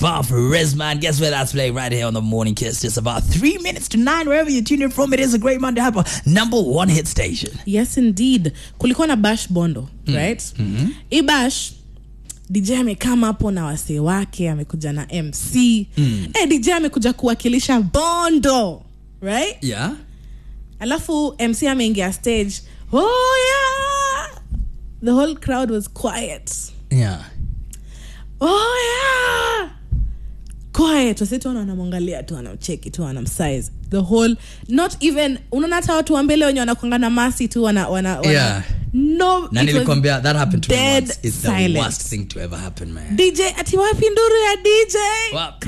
Bar for Riz, man. Guess where that's playing right here on the Morning Kiss. Just about three minutes to nine, wherever you tune in from. It is a great Monday Hyper, number one hit station. yes indeed kulikuwa na bash bondo right mm-hmm. hii bash dj amekama hapo na wasee wake amekuja na mc mm. hey, dj amekuja kuwakilisha bondo right Yeah. alafu mc ameingia stage oh yeah the whole crowd was quiet Yeah. oh yeah quiet wase tu wanamwangalia tu wanamcheki tu wanamsize the whole not even unaona hata watu wa mbele wenye wanakwanga na masi tu wana, wana, wana Yeah. no Na it was nilikwambia that happened to me dead once. It's the silence. worst thing to ever happen, man. dj ati wapi nduru ya dj Wapi?